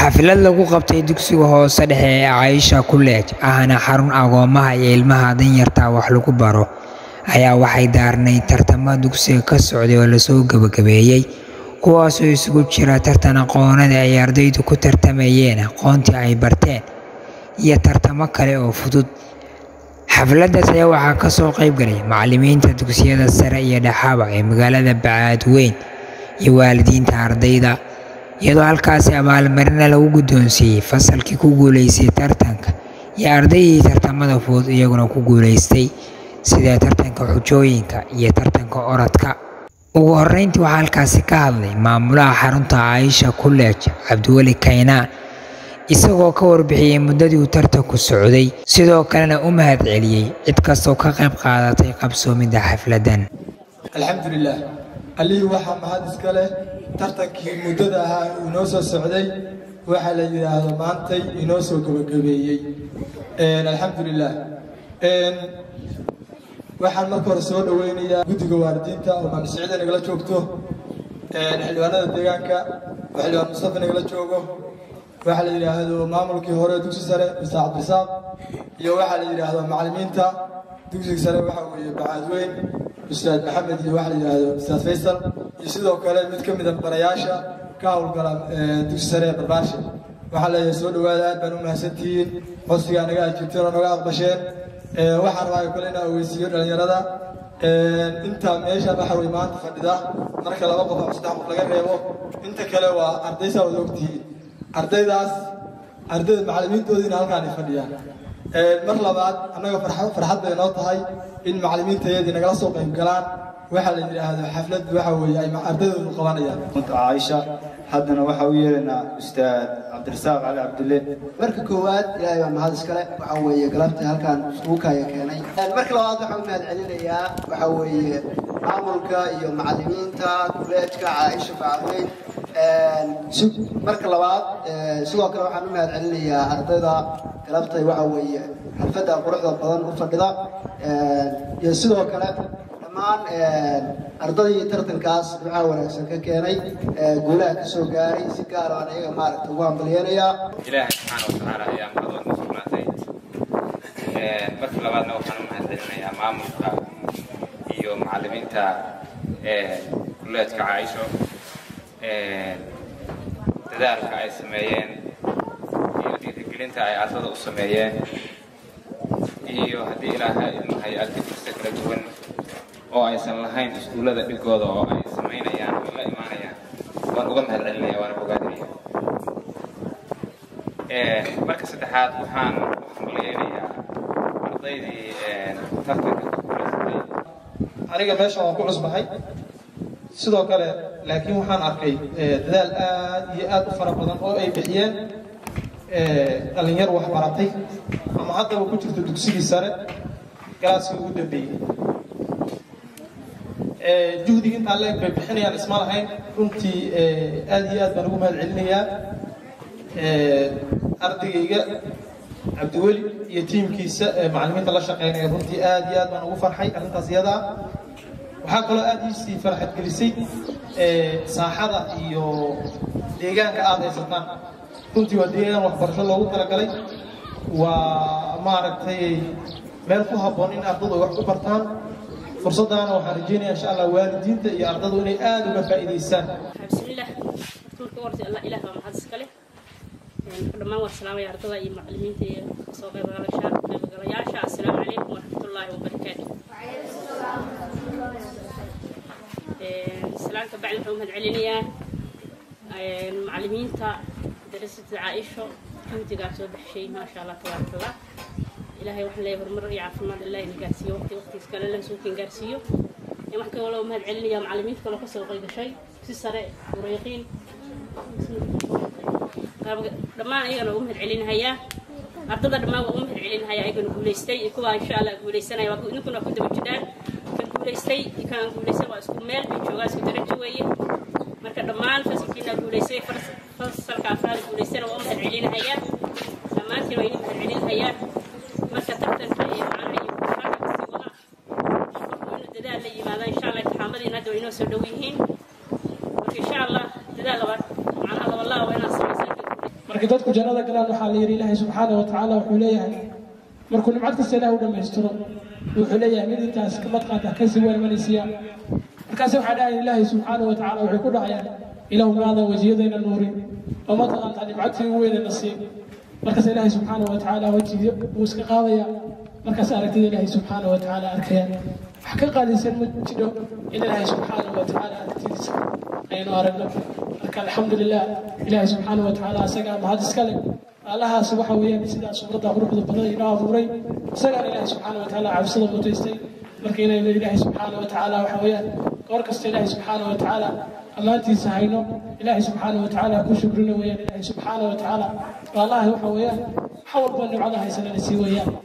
xaflad lagu qabtay dugsiga hoose dhexe ee Caaisha College ahna xarun agoomaha iyo ilmaha danyarta wax lagu baro ayaa waxay daarnay tartamo dugsiga ka socday oo lasoo gabagabeeyey kuwaasoo isugu jira tartan aqoonada ay ardaydu ku tartamayeen aqoontii ay barteen iyo tartamo kale oo fudud xafladdaas ayaa waxaa ka soo qayb galay macallimiinta dugsiyada sare iyo dhexaba ee magaalada Bacaadweyn iyo waalidiinta ardayda iyadoo halkaasi abaalmarina lagu guddoonsiiyey fasalkii ku guuleystay tartanka iyo ardaydii tartamada fudud iyaguna ku guuleystay sida tartanka xujooyinka iyo tartanka orodka ugu horreyntii waxaa halkaasi ka hadlay maamulaha xarunta Caaisha College Cabdiweli Kaynaan isagoo ka warbixiyey muddadii uu tartanku socday sidoo kalena u mahadceliyey cid kastoo ka qayb qaadatay qabsoomidda xafladdan alxamdulilah allihii waxaa mahad iska leh tartankii muddada ahaa uu inoo soo socday waxaa la yidhaahdo maantay inoo soo gabagabeeyey alxamdulilah waxaan marka hore soo dhaweynayaa guddiga waalidiinta oo maamsicida nagala joogto xildhibaanada deegaanka oo xildhibaan mustafa nagala joogo waxaa la yidhaahdo maamulkii hore dugsi sare mr cabdisaaq iyo waxaa la yidhaahdo macallimiinta dugsiga sare waxaa weeye bacaadweyn ustaad maxamed iyo waxaa la yidhaahdo ustaad faysal iyo sidoo kale mid ka mida barayaasha ka howlgala dugsi sare ee barbaarshe waxaa leeyahay soo dhawaada aad baan u mahadsantihiin codsigaa naga ajirteen oo naga aqbasheen waxaan rabaa kale inaan ogeysiiyo dhalinyarada inta meesha waxa wey maanta fadhida marka laba qof ama saddex qof laga reebo inta kale waa ardaysaa wada ogtihiin ardaydaas ardayda macallimiintoodiina halkaan ay fadhiyaan mar labaad annaga farxad bay noo tahay in macallimiintayadii nagala soo qayb galaan waxaa la yidhaahdo xaflad waxa weeye ay ardaydoonu qabanayaan caaisha haddana waxaa u yeelaynaa ustaad cabdirasaaq cali cabdille marka koowaad ilaahay baa mahad iskale waxaa weeye galabta halkaan iskuukaya keenay marka labaad waxaan u mahad celinayaa waxaa weeye maamulka iyo macallimiinta kuleejka caaisha bacadweyn marka labaad sidoo kale waxaan u mahad celinayaa ardayda galabtay waxaa weeye xalfadda quruxda badan u fadhida iyo sidoo kale dhammaan ardaydii tartankaas ducaa wanaagsan ka keenay guulaha ka soo gaaray si gaar aan iyaga maaragta ugu hambalyeenayaa ilaahay subxaana watacaala ayaa mahadwad ku sugnaatay marka labaadna waxaan u mahad celinayaa maamulka iyo macallimiinta kulleedka caaisho dadaalka ay sameeyeen iyo dhiirigelinta ay ardada u sameeyeen iyo haddii ilaaha ilmahay arkitirsa kala duwan oo aysan lahayn iskuullada dhigooda oo ay samaynayaan oo la imaanayaan waan uga mahad celinaya waana bogaadinaya marka saddexaad waxaan u hambaliyeynayaa ardaydii tartanka ku guulaysatay aniga meesha waan ku cusbahay sidoo kale laakiin waxaan arkay dadaal aad iyo aad u fara badan oo ay bixiyeen dhalinyar wax baratay ama haddaba ku jirto dugsigii sare galaaskii ugu dambeeyey juhdiga intaa leeg bay bixinayaan isma lahayn runtii aad iyo aad baan ugu mahad celinayaa ardaygayga cabdiweli iyo tiimkiisa macallimiinta la shaqeynaya runtii aad iyo aad baan ugu farxay arrintaas iyadaa waxaa kaloo aad iisii farxad gelisay saaxada iyo deegaanka aad haysataan runtii waa deegaan waxbarasho loogu talagalay waa maaragtay meel ku habboon in ardadu ay wax ku bartaan fursaddaana waxaan rajeynaya insha allah waalidiinta iyo ardadu inay aada uga faa'iidaystaan bismillah marka horta allah ilaah baa mahad iska leh dhammaan waan salaamaya ardada iyo macallimiinta iyo soo qaybgalayaasha assalaamu calaykum waraxmatullaahi wabarakaatu salaamka bacdi waxaan u mahad celinayaa macallimiinta darasada caaisho juhdigaa soo baxshay maasha allah tabaaraka allah ilaahay waxaan leeyahay horumar iyo caafimaad ilaahay na gaarsiiyo waqti waqtigiis kale la suukin gaarsiiyo waxaan kaloo mahad celinayaa macallimiinta kaloo kasoo qayb gashay si sare murayqiin dhammaan ayagana ugu mahad celinahayaa ardada dhammaan waa ugu mahad celinahayaa ayagana guulaystay iyo kuwa insha allah guulaysanaya waa idinkuna waa ku daba jiraan kan guulaystay iyo kan aan guulaysan waa isku meel bay joogaan isku darajo weeye marka dhammaan fasalkiina guulaystay fasalka afraad guulaystana waa u mahad celinahayaa dhammaantiin waa idin mahad celinahayaa marka tartanka iyo macnaha iyo kufaanka kasii wada inuu dadaal la yimaado insha allah imtixaamadiina hadda waa inoo soo dhow yihiin marka insha allah dadaal laba macnaha laba laa waa inaan samaysan markii dadku jannada galaan waxaa la yidhi ilaahay subxaana wa tacaala wuxuu leeyahay markuu nimcad kasta ilaah u dhammaystiro wuxuu leeyahay mid intaas kamad qaata kasii weermanaysiya markaas waxaa dhahaya ilaahay subxaana wa tacaala waxay ku dhahayaan ilaahu maadan wejiyadayna nuurin oo ma taqaantaa nimcadtii ugu weynayna siin markaas ilaahay subxaana wa tacaala wejigi wuu iska qaadaya markaas aragtida ilaahay subxaana wa tacaala arkaya wax ka qaadaysan ma jiro in ilaahay subxaana wa tacaala aragtidiisa aynu aragno marka alxamdulilah ilaahay subxaana wa tacaala asagaa mahad iskale allahaas waxa weeyaan sidaa suuradda quruxda badan inoo abuuray isagaan ilaahay subxaana wa tacaala cabsida mutaystay marka inaynu ilaahay subxaana wa tacaala waxa weeyaan goor kasta ilaahay subxaana wa tacaala ammaantiisa hayno ilaahay subxaana wa tacaala ku shukrino weeyaan ilaahay subxaana wa tacaala allaha waxa weeyaan wax walba nimcada haysanana sii weeyaan